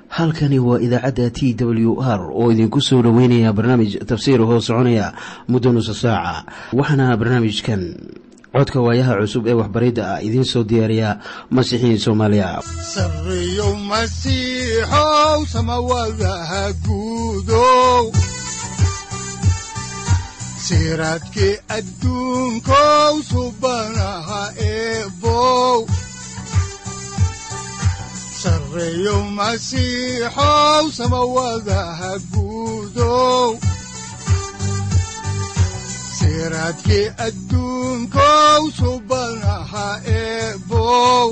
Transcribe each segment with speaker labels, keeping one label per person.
Speaker 1: halkani waa idaacadda t w r oo idinku soo dhoweynaya barnaamij tafsiir hoo soconaya muddo nusa saaca waxaana barnaamijkan codka waayaha cusub ee waxbaridda ah idiin soo diyaariya masiixiin soomaaliya
Speaker 2: sareyow masiixow samawadaha guudow siraadkii adduunkow subanaha eebow sareyow masiixow samawadaha guudow siraadkii adduunkow subanaha eebow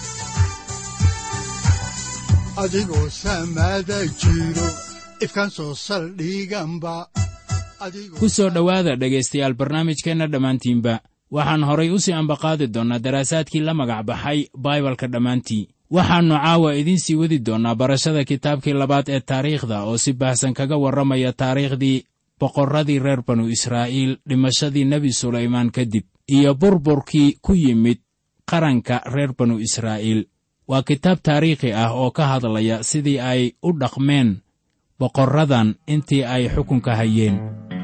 Speaker 2: adigoo samada jiro ifkaan soo saldhiganba
Speaker 3: ku soo dhowaada dhegaystayaal barnaamijkeenna dhammaantiinba waxaan horay u sii ambaqaadi doonnaa daraasaadkii la magac baxay baibalka dhammaantii waxaannu caawa idiin sii wadi doonnaa barashada kitaabkii labaad ee taariikhda oo si baahsan kaga warramaya taariikhdii boqorradii reer banu israa'iil dhimashadii nebi sulaymaan kadib iyo burburkii ku yimid qaranka reer banu israa'iil waa kitaab taariikhi ah oo ka hadlaya sidii ay u dhaqmeen boqorradan intii ay xukunka hayeen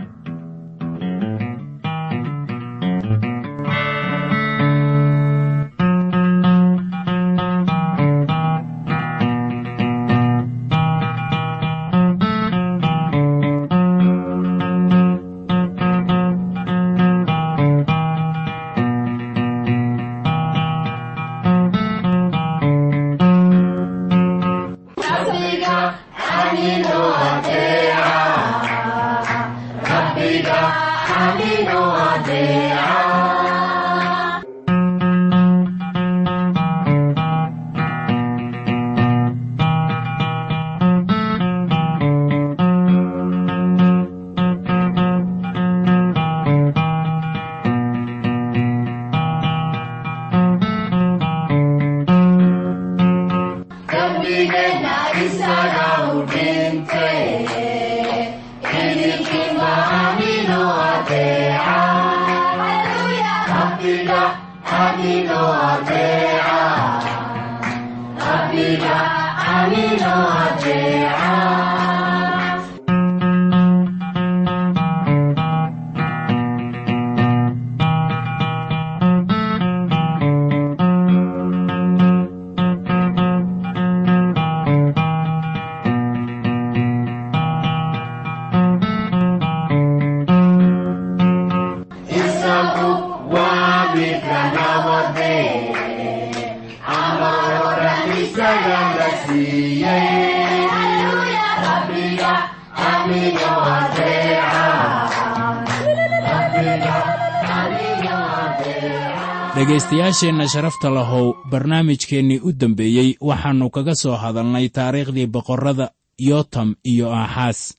Speaker 3: dhegaystayaasheenna sharafta lahow barnaamijkeennii u dambeeyey waxaannu kaga soo hadalnay taariikhdii boqorrada yotam iyo aaxaas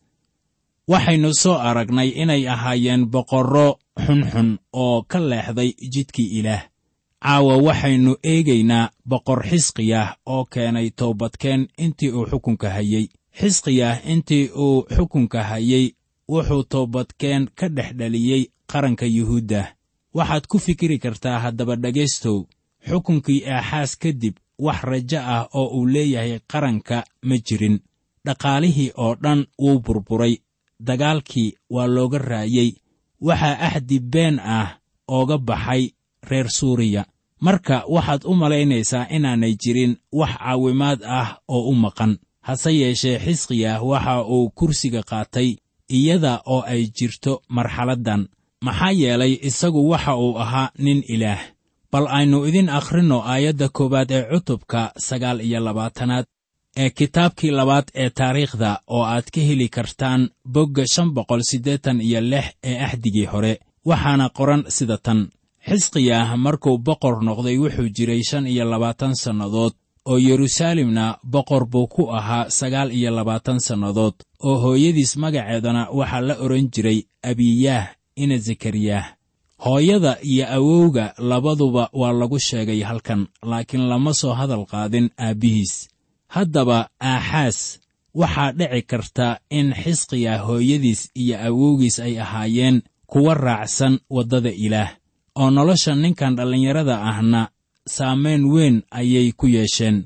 Speaker 3: waxaynu soo aragnay inay ahaayeen boqorro xunxun oo ka leexday jidkii ilaah caawa waxaynu eegaynaa boqor xisqiyah oo keenay toobadkeen intii uu xukunka hayey xisqiyah intii uu xukunka hayey wuxuu toobadkeen ka dhex dhaliyey qaranka yuhuuddah waxaad ku fikiri kartaa haddaba dhegaystow xukunkii aaxaas kadib wax rajo ah oo uu leeyahay qaranka ma jirin dhaqaalihii oo dhan wuu burburay dagaalkii waa looga raayey waxaa axdi been ah ooga baxay reer suuriya marka waxaad u malaynaysaa inaanay jirin wax caawimaad ah oo u maqan hase yeeshee xisqiyah waxa uu kursiga qaatay iyada oo ay jirto marxaladdan maxaa yeelay isagu waxa uu ahaa nin ilaah bal aynu idin akhrinno aayadda koowaad ee cutubka sagaal iyo labaatanaad ee kitaabkii labaad ee taariikhda oo aad ka heli kartaan bogga shan boqol siddeetan iyo lix ee axdigii hore waxaana qoran sida tan xisqiyah markuu boqor noqday wuxuu jiray shan iyo labaatan sannadood oo yeruusaalemna boqor buu ku ahaa sagaal iyo labaatan sannadood oo hooyadiis magaceedana waxaa la odhan jiray abiyaah ina zekariyah hooyada iyo awowga labaduba waa lagu sheegay halkan laakiin lama soo hadal qaadin aabbihiis haddaba aaxaas waxaa dhici karta in xisqiya hooyadiis iyo awowgiis ay ahaayeen kuwa raacsan waddada ilaah oo nolosha ninkan dhallinyarada ahna saamayn weyn ayay ku yeesheen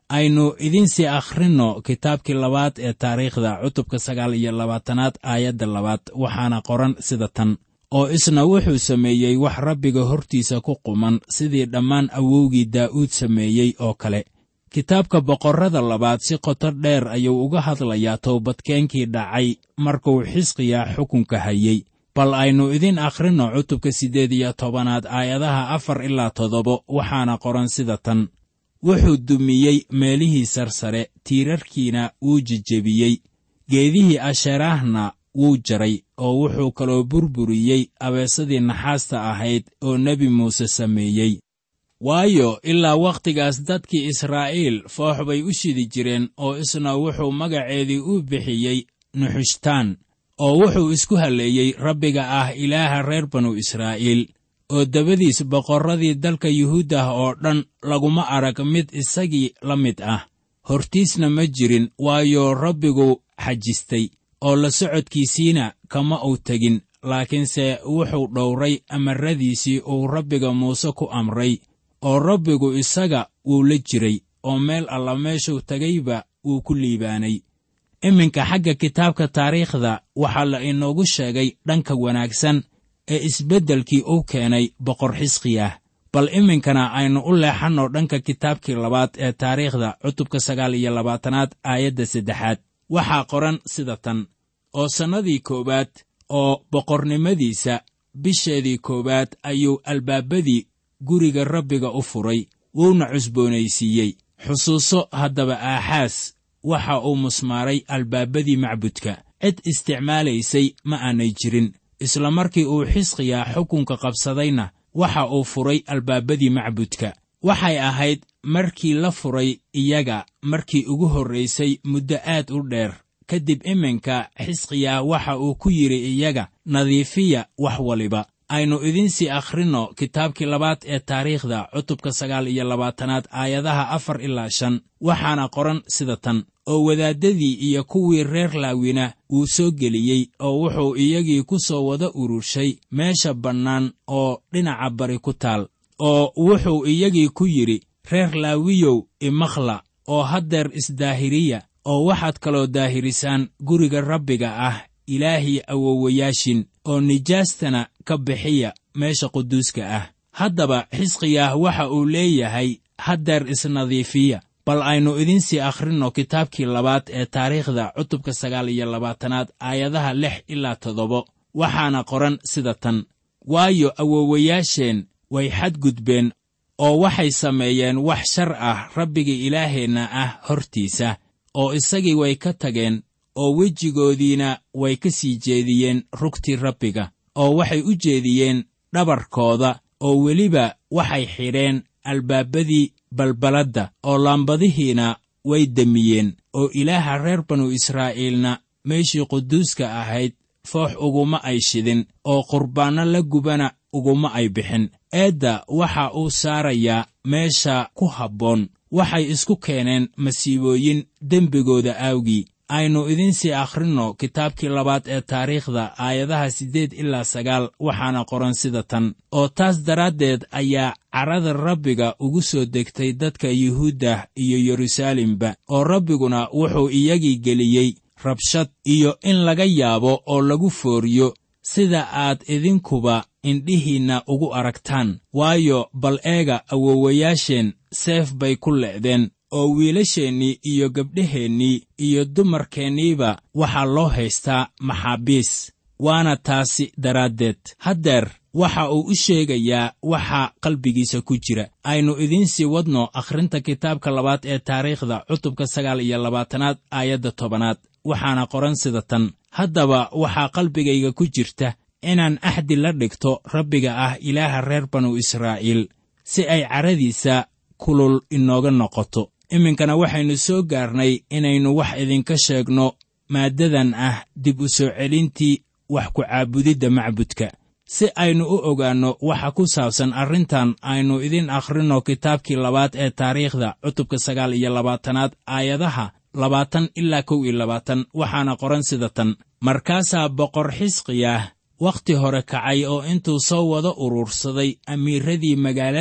Speaker 3: aynu idinsii akhrinno kitaabkii labaad ee taariikhda cutubka sagaal iyo labaatanaad aayadda labaad waxaana qoran sida tan oo isna wuxuu sameeyey wax rabbiga hortiisa ku quman sidii dhammaan awowgii daa'uud sameeyey oo kale kitaabka boqorrada labaad si qoto dheer ayuu uga hadlayaa toobadkeenkii dhacay markuu xisqiya xukunka hayey bal aynu idin akhrinno cutubka siddeed iyo tobanaad aayadaha afar ilaa toddoba waxaana qoran sida tan wuxuu dumiyey meelihii sarsare tiirarkiina wuu jejebiyey geedihii asheeraahna wuu jaray oo wuxuu kaloo burburiyey abeesadii naxaasta ahayd oo nebi muuse sameeyey waayo ilaa wakhtigaas dadkii israa'iil foox bay u shidi jireen oo isna wuxuu magaceedii u bixiyey nuxushtaan oo wuxuu isku halleeyey rabbiga ah ilaaha reer banu israa'iil oo dabadiis boqorradii dalka yuhuuddah oo dhan laguma arag mid isagii la mid ah hortiisna ma jirin waayo rabbigu xajistay oo la socodkiisiina kama uu tegin laakiinse wuxuu dhowray amarradiisii uu rabbiga muuse ku amray oo rabbigu isaga wuu la jiray oo meel alla meeshuu tegayba wuu ku liibaanay iminka xagga kitaabka taariikhda waxaa la inoogu sheegay dhanka wanaagsan ee isbeddelkii uu keenay boqor xisqiyah bal iminkana aynu u leexanno dhanka kitaabkii labaad ee taariikhda cutubka sagaal iyo labaatanaad aayadda saddexaad waxaa qoran sida tan oo sannadii koowaad oo boqornimadiisa bisheedii koowaad ayuu albaabadii guriga rabbiga u furay wuuna cusboonaysiiyey xusuuso haddaba aaxaas waxa uu musmaaray albaabadii macbudka cid isticmaalaysay ma aanay jirin isla markii uu xisqiyaa xukunka qabsadayna waxa uu furay albaabadii macbudka waxay ahayd markii la furay iyaga markii ugu horraysay muddo aad u dheer kadib iminka xisqiyaa waxa uu ku yidhi iyaga nadiifiya wax waliba aynu idinsii akhrinno kitaabkii labaad ee taariikhda cutubka sagaal iyo labaatanaad aayadaha afar ilaa shan waxaana qoran sida tan oo wadaaddadii iyo kuwii reer laawina wuu soo geliyey oo wuxuu iyagii ku soo wada ururshay meesha bannaan oo dhinaca bari ku taal oo wuxuu iyagii ku yidhi reer laawiyow imakhla oo haddeer isdaahiriya oo waxaad kaloo daahirisaan guriga rabbiga ah ilaahii awowayaashin oo nijaastana ka bixiya meesha quduuska ah haddaba xisqiyaah waxa uu leeyahay haddeer isnadiifiya bal aynu idinsii akhrinno kitaabkii labaad ee taariikhda cutubka sagaal iyo labaatanaad aayadaha lix ilaa toddoba waxaana qoran sida tan waayo awowayaasheen way xadgudbeen oo waxay sameeyeen wax shar ah rabbiga ilaaheenna ah hortiisa oo isagii way ka tageen oo wejigoodiina way ka sii jeediyeen rugtii rabbiga oo waxay u jeediyeen dhabarkooda oo weliba waxay xidheen albaabadii balballadda oo laambadihiina way demiyeen oo ilaaha reer banu israa'iilna meeshii quduuska ahayd foox uguma ay shidin oo qurbaanno la gubana uguma ay bixin eedda waxa uu saarayaa meesha ku habboon waxay isku keeneen masiibooyin dembigooda aawgii aynu idinsii akhrinno kitaabkii labaad ee taariikhda aayadaha siddeed ilaa sagaal waxaana qoran sida tan oo taas daraaddeed ayaa carada rabbiga ugu soo degtay dadka yuhuuddah iyo yeruusaalemba oo rabbiguna wuxuu iyagii geliyey rabshad iyo in laga yaabo oo lagu fooriyo sida aad idinkuba indhihiinna ugu aragtaan waayo bal eega awowayaasheen seef bay ku le'deen oo wiilasheennii iyo gabdhaheennii iyo dumarkeenniiba waxaa loo haystaa maxaabiis waana taasi daraaddeed haddeer waxa uu u sheegayaa waxa qalbigiisa ku jira aynu idiinsii wadno akhrinta kitaabka labaad ee taariikhda cutubka sagaal iyo labaatanaad aayadda tobanaad waxaana qoran sida tan haddaba waxaa qalbigayga ku jirta inaan axdi la dhigto rabbiga ah ilaaha reer banu israa'iil si ay caradiisa kulul inooga noqoto iminkana waxaynu soo gaarnay inaynu wax idinka sheegno maaddadan ah dib u soo celintii wax ku caabudidda macbudka si aynu u ogaanno waxa ku saabsan arrintan aynu idin akhrinno kitaabkii labaad ee taariikhda cutubka sagaal iyo labaatanaad aayadaha labaatan ilaa kow iyo labaatan waxaana qoran sida tan markaasaa boqor xisqiyah wakhti hore kacay oo intuu soo wada urursaday amiiradii magaalada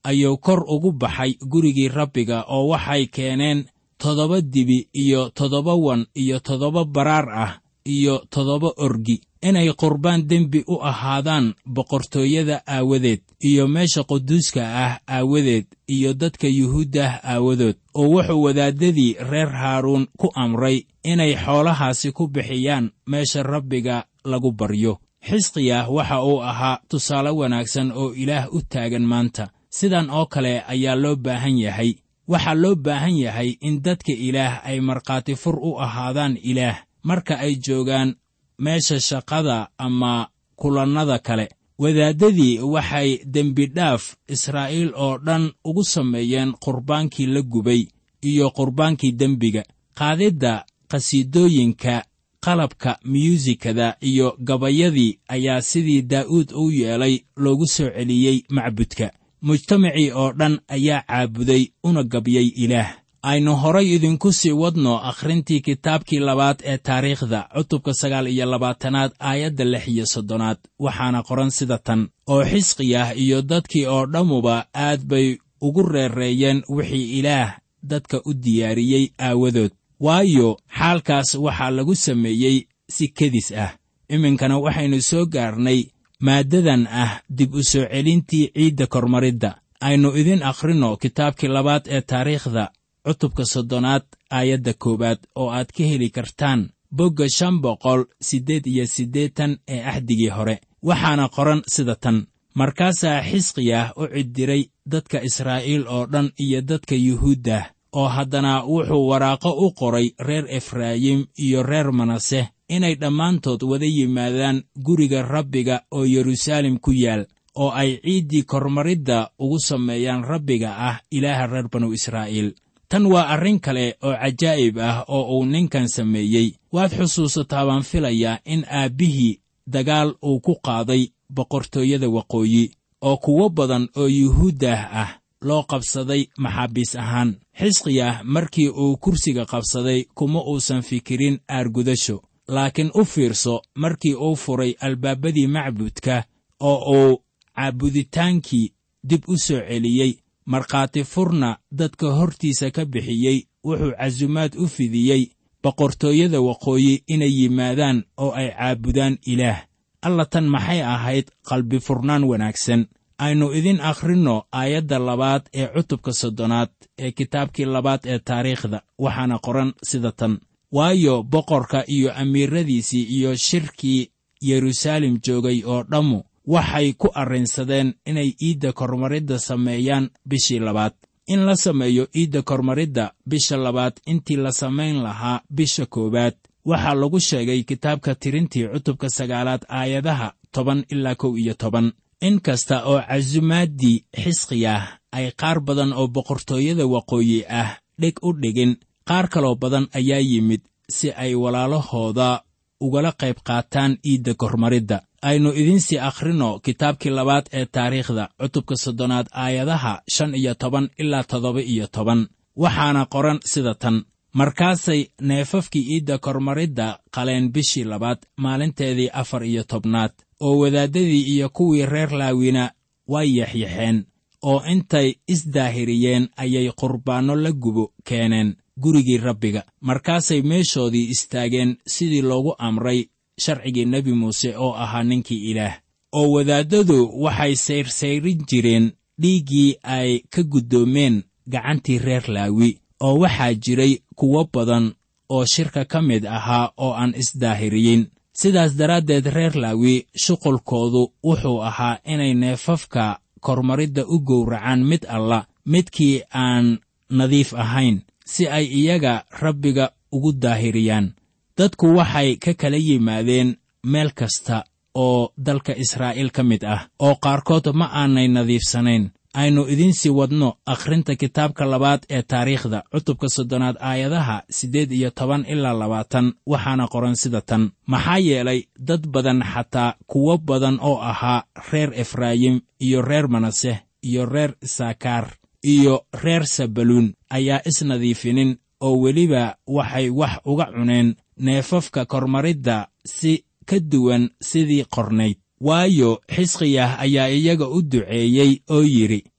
Speaker 3: ayuu kor ugu baxay gurigii rabbiga oo waxay keeneen toddoba dibi iyo toddoba wan iyo toddoba baraar ah iyo toddoba orgi inay qurbaan dembi u ahaadaan boqortooyada aawadeed iyo meesha quduuska ah aawadeed iyo dadka yuhuuddah aawadood oo wuxuu wadaaddadii reer haaruun ku amray inay xoolahaasi ku bixiyaan meesha rabbiga lagu baryo xisqiyah waxa uu ahaa tusaale wanaagsan oo ilaah u taagan maanta sidan oo kale ayaa loo baahan yahay waxaa loo baahan yahay in dadka ilaah ay markhaati fur u ahaadaan ilaah marka ay joogaan meesha shaqada ama kulannada kale wadaaddadii waxay dembidhaaf israa'iil oo dhan ugu sameeyeen qurbaankii la gubay iyo qurbaankii dembiga qaadidda qhasiidooyinka qalabka myuusikada iyo gabayadii ayaa sidii daa'uud u yeelay loogu soo celiyey macbudka mujtamacii oo dhan ayaa caabuday una gabyay ilaah aynu horay idinku sii wadno akhrintii kitaabkii labaad ee taariikhda cutubka sagaal iyo labaatanaad aayadda lix iyo soddonaad waxaana qoran sida tan oo xisqiyah iyo dadkii oo dhammuba aad bay ugu reereeyeen wixii ilaah dadka u diyaariyey aawadood waayo xaalkaas waxaa lagu sameeyey si kedis ah iminkana waxaynu soo gaarnay maaddadan ah dib u soo celintii ciidda kormaridda aynu idin akhrinno kitaabkii labaad ee taariikhda cutubka soddonaad aayadda koowaad oo aad ka heli kartaan bogga shan boqol siddeed iyo siddeetan ee axdigii hore waxaana qoran sida tan markaasaa xisqiyah u ciddiray dadka israa'iil oo dhan iyo dadka yuhuuddah oo haddana wuxuu waraaqo u qoray reer efraayim iyo reer manase inay dhammaantood wada yimaadaan guriga rabbiga oo yeruusaalem ku yaal oo ay ciiddii kormaridda ugu sameeyaan rabbiga ah ilaaha reer banu israa'iil tan waa arrin kale oo cajaa'ib ah oo uu ninkan sameeyey waad xusuusataa baan filayaa in aabbihii dagaal uu ku qaaday boqortooyada waqooyi oo kuwo badan oo yuhuuddah ah loo qabsaday maxaabiis ahaan xisqiyah markii uu kursiga qabsaday kuma uusan fikirin aargudasho laakiin u fiirso markii uu furay albaabadii macbudka oo uu caabuditaankii dib u soo celiyey markhaati furna dadka hortiisa ka bixiyey wuxuu casumaad u fidiyey boqortooyada waqooyi inay yimaadaan oo ay caabudaan ilaah alla tan maxay ahayd qalbi furnaan wanaagsan aynu idin akhrinno aayadda labaad ee cutubka soddonaad ee kitaabkii labaad ee taariikhda waxaana qoran sida tan waayo boqorka iyo amiiradiisii iyo shirkii yeruusaalem joogay oo dhammu waxay ku arrinsadeen inay iidda kormaridda sameeyaan bishii labaad in la sameeyo iidda kormaridda bisha labaad intii la samayn lahaa bisha koowaad waxaa lagu sheegay kitaabka tirintii cutubka sagaalaad aayadaha toban ilaa kow iyo toban in kasta oo casumaadii xisqiyah ay qaar badan oo boqortooyada waqooyi ah dheg u dhigin qaar kaloo badan ayaa yimid si ay walaalahooda ugala qayb qaataan iidda kormaridda aynu idinsii akhrinno kitaabkii labaad ee taariikhda cutubka soddonaad aayadaha shan iyo toban ilaa toddoba iyo toban waxaana qoran sida tan markaasay neefafkii iidda kormaridda qaleen bishii labaad maalinteedii afar iyo tobnaad oo wadaaddadii iyo kuwii reer laawina way yaxyaxeen oo intay isdaahiriyeen ayay qurbaanno la gubo keeneen gurigii rabbiga markaasay meeshoodii istaageen sidii loogu amray sharcigii nebi muuse oo ahaa ninkii ilaah oo wadaaddadu waxay sayrsayrin jireen dhiiggii ay ka guddoomeen gacantii reer laawi oo waxaa jiray kuwo badan oo shirka ka mid ahaa oo aan isdaahiriyin sidaas daraaddeed reer laawi shuqulkoodu wuxuu ahaa inay neefafka kormaridda u gowracaan mid alla midkii aan nadiif ahayn si ay iyaga rabbiga ugu daahiriyaan dadku waxay ka kala yimaadeen meel kasta oo dalka israa'iil ka mid ah oo qaarkood ma aanay nadiifsanayn aynu idinsii wadno akhrinta kitaabka labaad ee taariikhda cutubka soddonaad aayadaha siddeed iyo toban ilaa labaatan waxaana qoran sida tan maxaa yeelay dad badan xataa kuwo badan oo ahaa reer efraayim iyo reer manase iyo reer isaakaar iyo reer sabaluun ayaa isnadiifinin oo weliba waxay wax uga cuneen neefafka kormaridda si ka duwan sidii qornayd waayo xisqiyah ayaa iyaga u duceeyey oo yidhi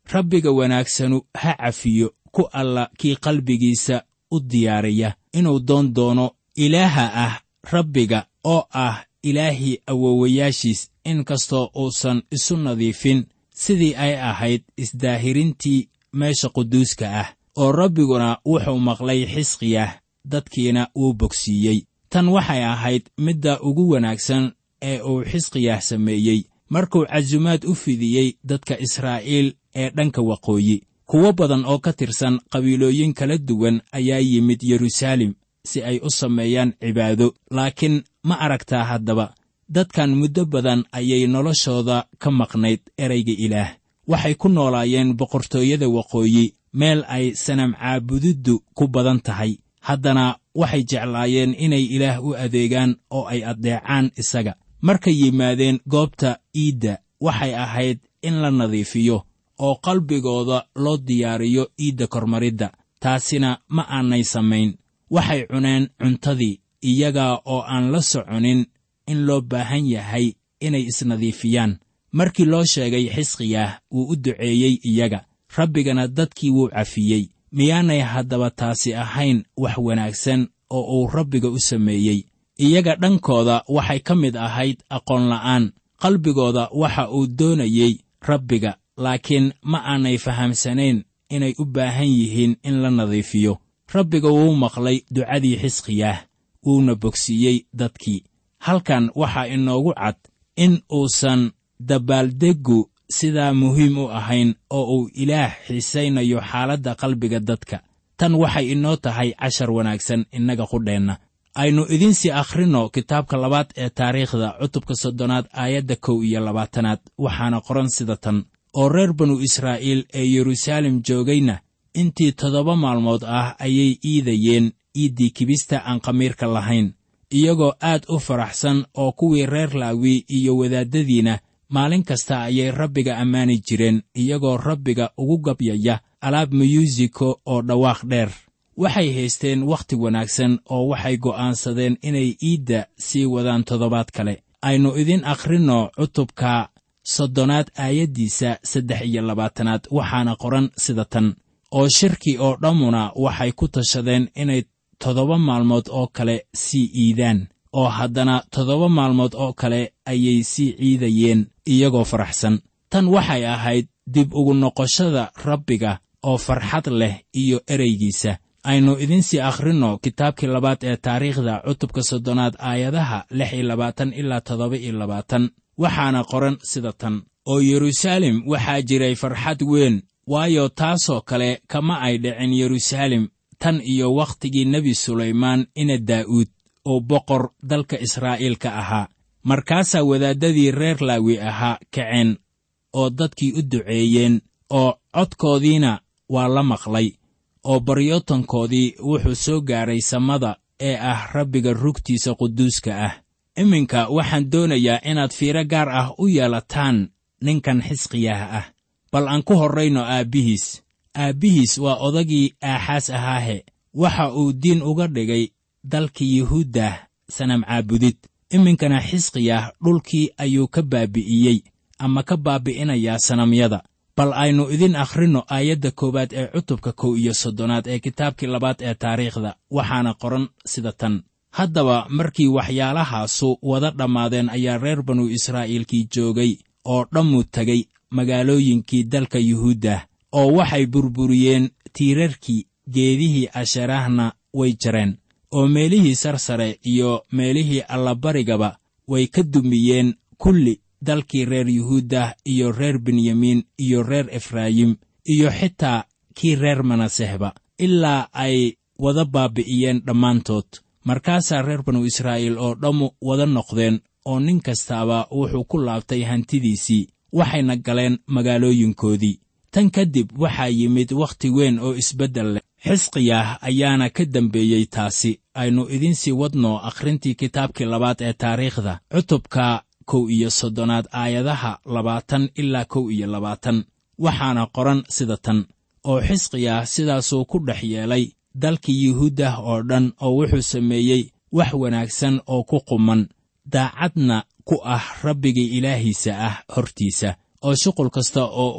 Speaker 3: rabbiga wanaagsanu ha cafiyo ku alla kii qalbigiisa u diyaariya inuu doon doono ilaaha ah rabbiga oo ah ilaahii awowayaashiis in kastoo uusan isu nadiifin sidii ay ahayd isdaahirintii meesha quduuska ah oo rabbiguna wuxuu maqlay xisqiyah dadkiina wuu bogsiiyey tan waxay ahayd midda ugu wanaagsan ee uu xisqiyah sameeyey markuu casumaad u fidiyey dadka israa'iil ee dhanka waqooyi kuwo badan oo ka tirsan qabiilooyin kala duwan ayaa yimid yeruusaalem si ay u sameeyaan cibaado laakiin ma aragtaa haddaba dadkan muddo badan ayay noloshooda ka maqnayd erayga ilaah waxay ku noolaayeen boqortooyada waqooyi meel ay sanam caabudiddu ku badan tahay haddana waxay jeclaayeen inay ilaah u adeegaan oo ay addeecaan isaga markay yimaadeen goobta iidda waxay ahayd in la nadiifiyo oo qalbigooda loo diyaariyo iidda kormaridda taasina ma aanay samayn waxay cuneen cuntadii iyaga oo aan la soconin in loo baahan yahay inay isnadiifiyaan markii loo sheegay xisqiyah wuu u duceeyey iyaga rabbigana dadkii wuu cafiyey miyaanay haddaba taasi ahayn wax wanaagsan oo uu rabbiga u sameeyey iyaga dhankooda waxay ka mid ahayd aqoon la'aan qalbigooda waxa uu doonayey rabbiga laakiin ma aanay fahamsanayn inay u baahan yihiin in la nadiifiyo rabbiga wuu maqlay ducadii xisqiyaah wuuna bogsiiyey dadkii halkan waxaa inoogu cad in uusan dabaaldeggu sidaa muhiim u ahayn oo uu ilaah xiisaynayo xaaladda qalbiga dadka tan waxay inoo tahay cashar wanaagsan innaga qudheenna aynu idiinsii akhrinno kitaabka labaad ee taariikhda cutubka soddonaad aayadda kow iyo labaatanaad waxaana qoran sida tan oo reer banu israa'iil ee yeruusaalem joogayna intii toddoba maalmood ah ayay iidayeen iiddii kibista aan khamiirka lahayn iyagoo aad u faraxsan oo kuwii reer laawi iyo wadaaddadiina maalin kasta ayay rabbiga ammaani jireen iyagoo rabbiga ugu gabyaya alaab muyuusiko oo dhawaaq dheer waxay haysteen wakhti wanaagsan oo waxay go'aansadeen inay iidda sii wadaan toddobaad kale aynu idin akhrinno cutubka soddonaad aayaddiisa saddex iyo labaatanaad waxaana qoran sida tan oo shirki oo dhammuna waxay ku tashadeen inay toddoba maalmood oo kale sii iidaan oo haddana toddoba maalmood oo kale ayay sii ciidayeen iyagoo faraxsan tan waxay ahayd dib ugu noqoshada rabbiga oo farxad leh iyo ereygiisa aynu idinsii akhrinno kitaabkii labaad ee taariikhda cutubka soddonaad aayadaha lix iyo labaatan ilaa toddoba iyo labaatan waxaana qoran sida tan oo yeruusaalem waxaa jiray farxad weyn waayo taasoo kale kama ay dhicin yeruusaalem tan iyo wakhtigii nebi sulaymaan ina daa'uud oo boqor dalka israa'iil ka ahaa markaasaa wadaaddadii reer laawi ahaa kaceen oo dadkii u duceeyeen oo codkoodiina waa la maqlay oo baryootankoodii wuxuu soo gaaray samada ee ah rabbiga rugtiisa quduuska ah iminka waxaan doonayaa inaad fiiro gaar ah u yeelataan ninkan xisqiyaah ah bal aan ku horrayno aabbihiis aabbihiis waa odagii aaxaas ahaahe waxa uu diin uga dhigay dalkii yuhuuddah sanam caabudid iminkana xisqiyah dhulkii ayuu ka baabi'iyey ama ka baabi'inayaa sanamyada bal aynu idin akhrinno aayadda koowaad ee cutubka kow iyo soddonaad ee kitaabkii labaad ee taariikhda waxaana qoran sida tan haddaba markii waxyaalahaasu wada dhammaadeen ayaa reer banu israa'iilkii joogay oo dhammu tegay magaalooyinkii dalka yuhuuddah oo waxay burburiyeen tiirarkii geedihii asharahna way jareen oo meelihii sarsare iyo meelihii allabarigaba way ka dumiyeen kulli dalkii reer yuhuuddah iyo reer benyamiin iyo reer efraayim iyo xitaa kii reer manasehba ilaa ay wada baabi'iyeen dhammaantood markaasaa reer banu israa'iil oo dhammu wada noqdeen oo nin kastaaba wuxuu ku laabtay hantidiisii waxayna galeen magaalooyinkoodii tan kadib waxaa yimid wakhti weyn oo isbeddel leh xisqiyah ayaana ka dembeeyey taasi aynu idinsii wadno akhrintii kitaabkii labaad ee taariikhda cutubka kow iyo soddonaad aayadaha labaatan ilaa kow iyo labaatan waxaana qoran sida tan oo xisqiyah sidaasuu ku dhex yeelay dalkii yuhuuddah oo dhan oo wuxuu sameeyey wax wanaagsan oo ku quman daacadna ku ah rabbigii ilaahiisa ah hortiisa oo shuqul kasta oo uu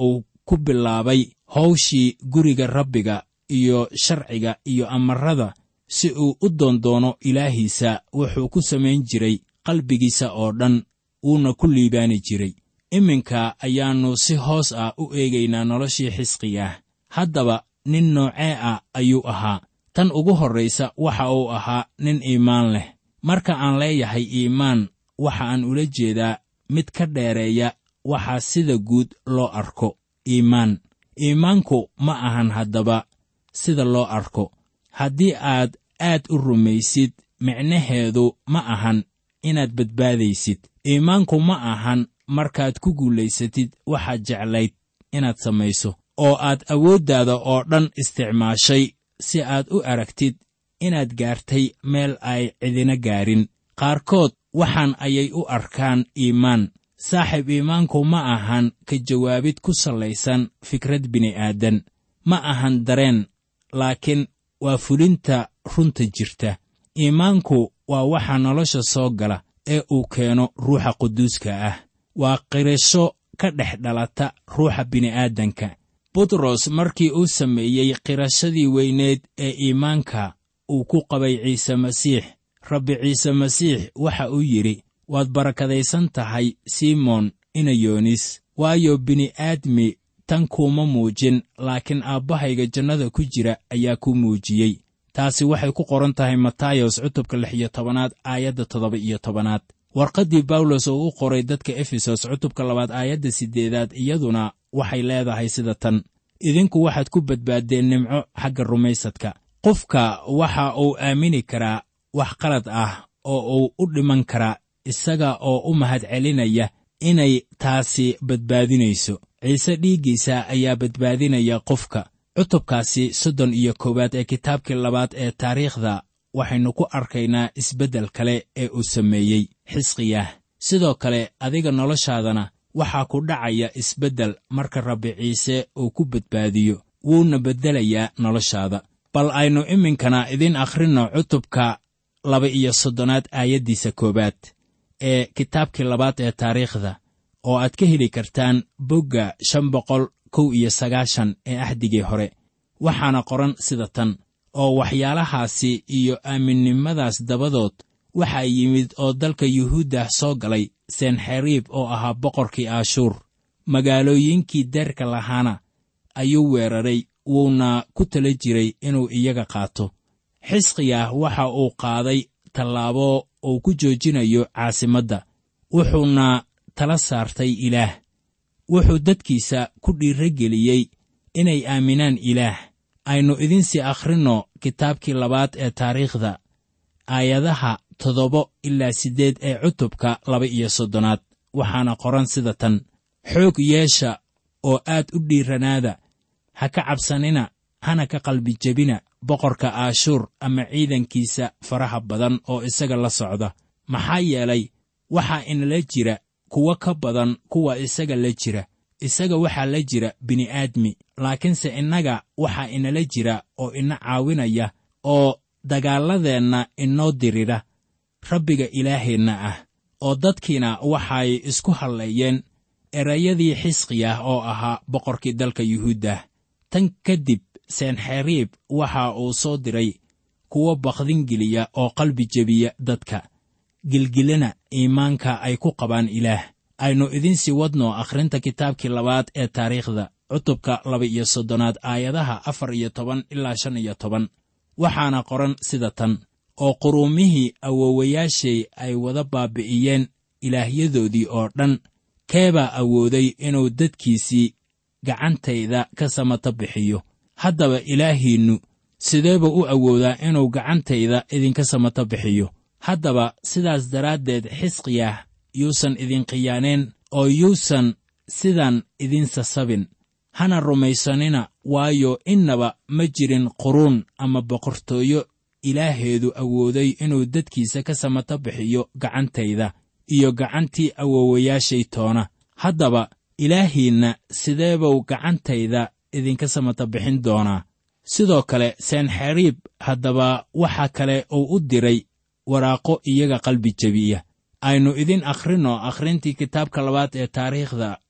Speaker 3: ku bilaabay hawshii guriga rabbiga iyo sharciga iyo amarada si uu u doondoono ilaahiisa wuxuu ku samayn jiray qalbigiisa oo dhan wuuna ku liibaani jiray iminka ayaannu si hoos ah u eegaynaa noloshii xisqiyaah haddaba nin noocee ah ayuu ahaa tan ugu horraysa waxa uu ahaa nin iimaan leh marka aan leeyahay iimaan waxa aan ula jeedaa mid ka dheereeya waxaa sida guud loo arko iimaan iimaanku ma ahan haddaba sida loo arko haddii aad aad u rumaysid micnaheedu ma ahan inaad badbaadaysid iimaanku ma ahan markaad ku guulaysatid waxaad jeclayd inaad samayso oo aad awooddaada oo dhan isticmaashay si aad u aragtid inaad gaartay meel ay cidina gaarin qaarkood waxaan ayay u arkaan iimaan saaxiib iimaanku ma ahan ka jawaabid ku sallaysan fikrad bini'aadan ma ahan dareen laakiin waa fulinta runta jirta iimaanku waa waxa nolosha soo gala ee uu keeno ruuxa quduuska ah waa qirasho ka dhex dhalata ruuxa bini'aadanka butros markii uu sameeyey qirashadii weyneed ee iimaanka uu ku qabay ciise masiix rabbi ciise masiix waxa uu yidhi waad barakadaysan tahay simoon inayoonis waayo bini'aadmi tan kuuma muujin laakiin aabbahayga jannada ku jira ayaa ku muujiyey taasi waxay ku qoran tahay matayos cutubka lix iyo tobanaad aayadda toddoba iyo tobanaad warqaddii bawlos oo u qoray dadka efesos cutubka labaad aayadda siddeedaad iyaduna waxay leedahay sida tan idinku waxaad ku badbaaddeen nimco xagga rumaysadka qofka waxa uu aamini karaa wax qalad ah oo uu u dhiman karaa isaga oo u mahad celinaya inay taasi badbaadinayso ciise dhiiggiisa ayaa badbaadinaya qofka cutubkaasi soddon iyo koowaad ee kitaabkii labaad ee taariikhda waxaynu ku arkaynaa isbeddel kale ee uu sameeyey xisqiyah sidoo kale adiga noloshaadana waxaa ku dhacaya isbeddel marka rabbi ciise uu ku badbaadiyo wuuna beddelayaa noloshaada bal aynu iminkana idiin akhrinno cutubka laba iyo soddonaad aayaddiisa koowaad ee kitaabkii labaad ee taariikhda oo aad ka heli kartaan bogga shan boqol kow iyo sagaashan ee axdigii hore waxaana qoran sida tan oo waxyaalahaasi iyo aaminnimadaas dabadood waxaa yimid oo dalka yuhuuddah soo galay senxeriib oo ahaa boqorkii aashuur magaalooyinkii deerka lahaana ayuu weeraray wuuna ku tala jiray inuu iyaga qaato xisqiyah waxa uu qaaday tallaabo uu ku joojinayo caasimadda wuxuuna tala saartay ilaah wuxuu dadkiisa ku dhiirageliyey inay aaminaan ilaah aynu idinsii akhrinno kitaabkii labaad ee taariikhda aayadaha toddoba ilaa siddeed ee cutubka laba iyo soddonaad waxaana qoran sida tan xoog yeesha oo aad u dhiiranaada ha ka cabsanina hana ka qalbijebina boqorka aashuur ama ciidankiisa faraha badan oo isaga la socda maxaa yeelay waxaa inala jira kuwo ka badan kuwa isaga la jira isaga waxaa la jira bini'aadmi laakiinse innaga waxaa inala jira oo ina caawinaya oo dagaalladeenna inoo dirira rabbiga ilaaheenna ah oo dadkiina waxay isku halleeyeen erayadii xisqiyah oo ahaa boqorkii dalka yuhuuddah tan kadib senxeriib waxa uu soo diray kuwo bakdingeliya oo qalbi jebiya dadka gilgilana iimaanka ay ku qabaan ilaah aynu idinsii wadno akhrinta kitaabkii labaad ee taariikhda cutubka laba iyo soddonaad aayadaha afar iyo toban ilaa shan iyo toban waxaana qoran sida tan oo quruumihii awoowayaashay ay wada baabi'iyeen ilaahyadoodii oo dhan keebaa awooday inuu dadkiisii gacantayda ka samato bixiyo haddaba ilaahiinnu sideeba u awoodaa inuu gacantayda idinka samato bixiyo haddaba sidaas daraaddeed xisqiyah yuusan idin khiyaaneen oo yuusan sidan idin sasabin hana rumaysanina waayo innaba ma jirin quruun ama boqortooyo ilaaheedu awooday inuu dadkiisa ka samato bixiyo gacantayda iyo gacantii awoowayaashay toona haddaba ilaahiinna sideebuu gacantayda idinka samato bixin doonaa sidoo kale senxeriib haddaba waxa kale uu u diray waraaqo iyaga qalbi jebiya aynu idin akhrinno akhrintii kitaabka labaad ee taariikhda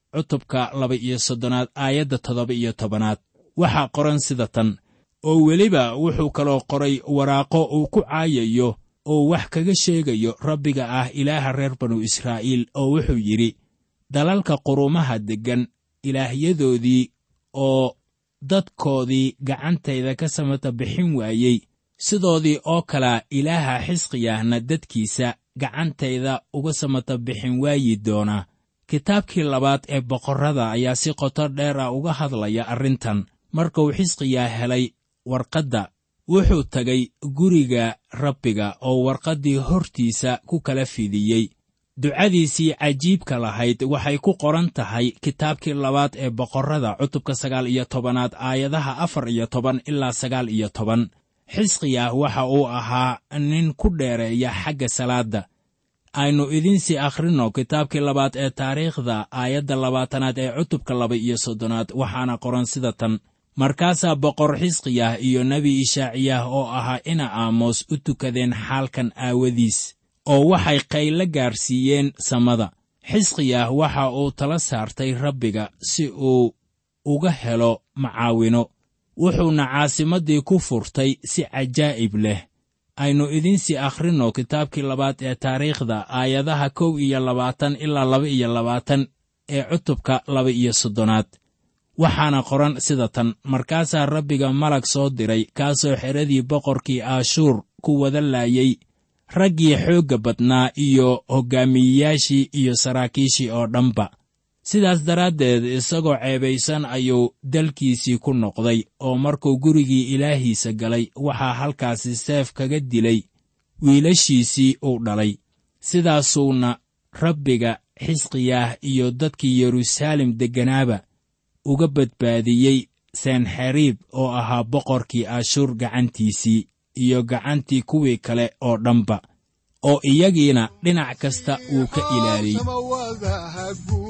Speaker 3: cutubka laba iyo soddonaad aayadda toddoba iyo tobanaad waxaa qoran sida tan oo weliba wuxuu kaloo qoray waraaqo uu ku caayayo oo wax kaga sheegayo rabbiga ah ilaaha reer banu israa'iil oo wuxuu yidhi dalalka qurumaha deggan ilaahyadoodii oo dadkoodii gacantayda ka samata bixin waayey sidoodii oo kalea ilaaha xisqiyahna dadkiisa gacantayda uga samata bixin waayi doonaa kitaabkii labaad ee boqorrada ayaa si qoto dheer ah uga hadlaya arrintan markuu xisqiyaa helay warqadda wuxuu tegay guriga rabbiga oo warqaddii hortiisa ku kala fidiyey ducadiisii cajiibka lahayd waxay ku qoran tahay kitaabkii labaad ee boqorrada cutubka sagaal iyo tobanaad aayadaha afar iyo toban ilaa sagaal iyo toban xisqiyah waxa uu ahaa nin ku dheereeya xagga salaadda aynu idiinsii akhrinno kitaabkii labaad ee taariikhda aayadda labaatanaad ee cutubka laba iyo soddonaad waxaana qoran sida tan markaasaa boqor xisqiyah iyo nebi ishaaciyah oo ahaa ina aamos u tukadeen xaalkan aawadiis oo waxay qaylo gaarsiiyeen samada xisqiyah waxa uu tala saartay rabbiga si uu uga helo macaawino wuxuuna caasimaddii ku furtay si cajaa'ib leh aynu idiinsii akhrinno kitaabkii labaad ee taariikhda aayadaha kow iyo labaatan ilaa laba iyo labaatan ee cutubka laba iyo soddonaad waxaana qoran sida tan markaasaa rabbiga malag soo diray kaasoo xeradii boqorkii aashuur ku wada laayay raggii xoogga badnaa iyo hoggaamiyeyaashii iyo saraakiishii oo dhanba sidaas daraaddeed isagoo ceebaysan ayuu dalkiisii ku noqday oo markuu gurigii ilaahiisa galay waxaa halkaasi seef kaga dilay wiilashiisii uu dhalay sidaasuuna rabbiga xisqiyaah iyo dadkii yeruusaalem degganaaba uga badbaadiyey senxeriib oo ahaa boqorkii ashuur gacantiisii iyo gacantii kuwii kale oo dhanba oo iyagiina dhinac kasta wuu ka ilaaliyey
Speaker 2: samawadaha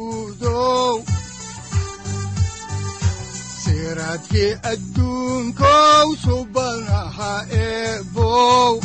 Speaker 2: guudow siraadkii adduunkow subanaha eebow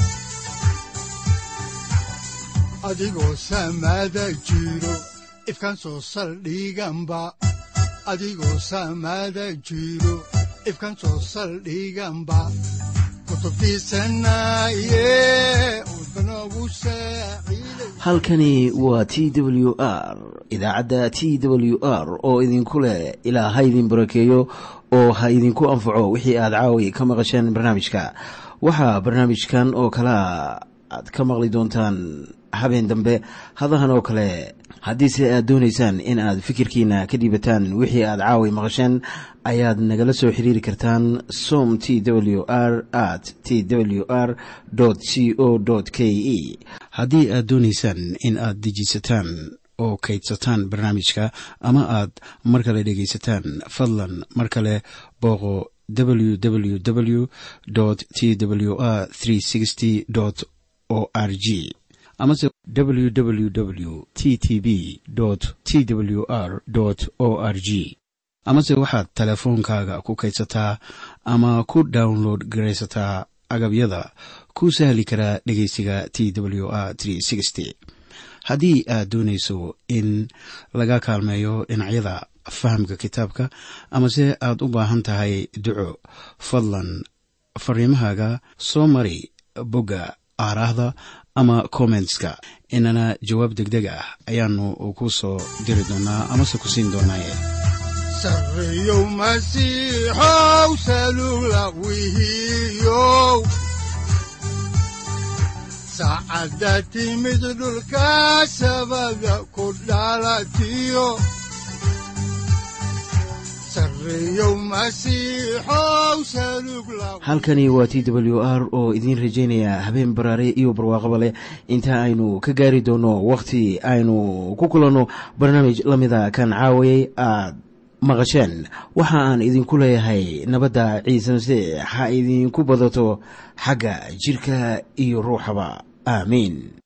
Speaker 2: adigoo samada jiro ifkan soo saldhiganba adigoo samada jiro ifkan soo saldhiganba kutubtiisanaye udbanogu saaciiday
Speaker 1: halkani waa t w r idaacadda t w r oo idinku leh ilaa ha idin barakeeyo oo ha idinku anfaco wixii aad caawi ka maqasheen barnaamijka waxaa barnaamijkan oo kalea aad ka maqli doontaan habeen dambe hadahan oo kale haddiise aad doonaysaan in aad fikirkiina ka dhiibataan wixii aad caawi maqasheen ayaad nagala soo xiriiri kartaan som t w r at t w r c o k e haddii aad doonaysaan in aad dejiisataan oo kaydsataan barnaamijka ama aad mar kale dhegaysataan fadlan mar kale booqo www t w r o r g amase www t t b t w r o r g amase waxaad teleefoonkaaga ku kaydsataa ama ku download garaysataa agabyada ku sahli karaa dhegeysiga t w r haddii aad doonayso in laga kaalmeeyo dhinacyada fahamka kitaabka amase aad u baahan tahay duco fadlan fariimahaaga soo mari bogga aaraahda ama kommentska inana jawaab degdeg ah ayaanu ku soo diri doonaa amase ku siin doonaaye
Speaker 2: sarreyow masiixow salula wihiyow saacadda timid dhulka sabada ku dhalatiyo sarreyow masiixow salug la
Speaker 1: halkani waa t w r oo idiin rajaynaya habeen baraare iyo barwaaqaba leh inta aynu ka gaari doono wakhti aynu ku kulanno barnaamij la mida kan caawayay aad maqasheen waxa aan idinku leeyahay nabadda ciise masiix ha idinku badato xagga jidhka iyo ruuxaba aamiin